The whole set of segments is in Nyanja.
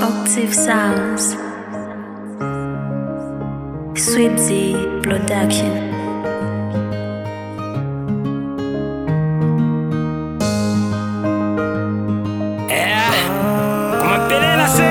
Octave Sounds. Sweet Z Production. Kumapelena se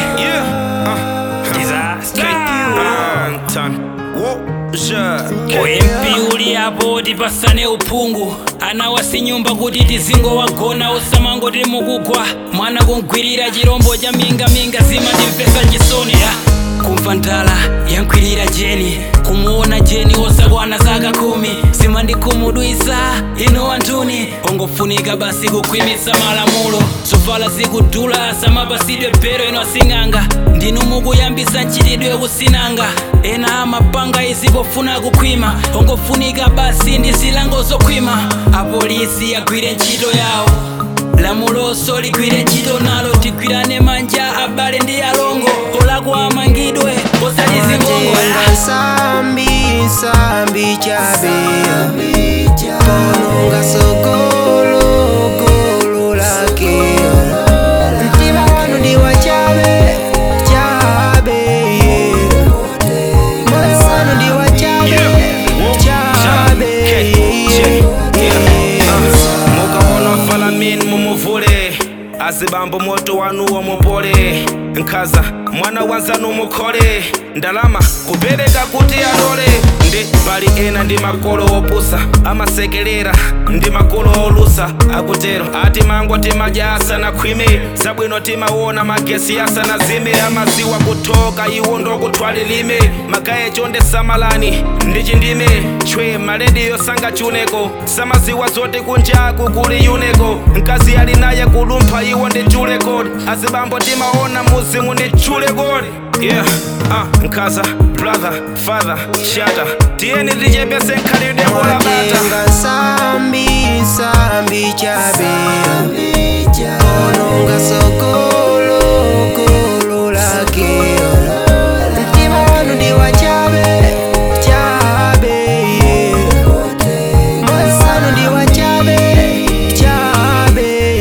OMP uli hapo tipasane uphungu ana wasinyumba kuti tizingo wagona usamangoti mukugwa mwana kungwirira chirombo cha mingaminga zima timvesa nchisoni ya kumva ndala yankwirira jeni kumuona jeni osakwana zaka khumi zimandikhumudwisa ino antuni ongofunika basi kukhwimisa malamulo zovala zikudula samapasidwe bhero ino asing'anga ndinu mukuyambisa mchitidwe kusinanga ena amapanga izikofuna kukhwima ongofunika basi ndi zilango zokhwima apolisi agwire ntchito yawo lamuloso ligwire ntchito nalo tigwirane manja abale ndi alongo olakwa amangidwe osalizingongo Tenga sambi sambi chabe Kononga sokolo kolo lake Mtima wanu ndi wa chabe chabe Moyo wanu ndi wa chabe chabe mukaona falamin mumuvule azibambo moto wanuwo mupole nkhaza mwana wanzanu mukhole ndalama kupereka kuti alole ndi pali ena ndi makolo opusa amasekelera ndi makolo olusa akutero ati mango timadya asanakhwime zabwino timaona magesi asanazime amaziwa kuthoka iwo ndokutwalilime magaye chonde samalani ndi chindime chwe malediyo sangachuneko samaziwa zoti kunjaku kuli yuneko mkazi ali naye kulumpha iwo ndi chulekodi azibambo timaona muzimu ndi chulekodi yeah uh, nkhaza brother father shata tiyeni tichepese nkhalidwe kolabata Tenga sambi sambi chabe Kononga sokolo kolo lake Mtima wanu ndi wa chabe chabe Moyo wanu ndi wa chabe chabe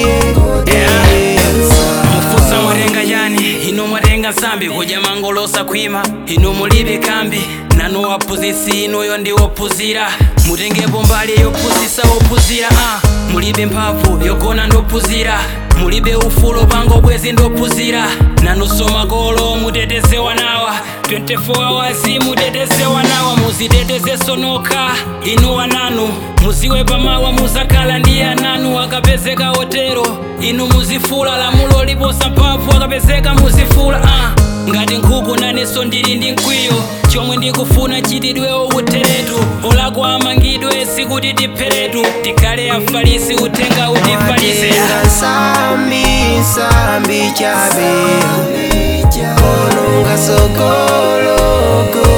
mufusa mwatenga chani ino mwatenga nsambi kudya mangolosa khwima ino mulibe kambi nanu waphunzitsi inuyo ndi wophunzira mutengepo mbali yophunzitsa wophunzira ah. mulibe mphamvu yogona ndophunzira mulibe ufulu pango bwezi ndophunzira nanunso makolo mutetezewa nawa 24 hours mutetezewa nawa muzitetezeso nokha inu ananu muziwe pamawa muzakhala ndi ananu akapezeka otero inu muzifula lamulo liposa mphamvu akapezeka muzifula ah. ngati nkhuku nanenso ndili ndi mkwiyo chomwe ndikufuna chitidwewo uteretu olakwa amangidwe sikuti tipheretu tikhale afalisi uthenga utifalise Tenga sambi sambi chabe Kononga sokolo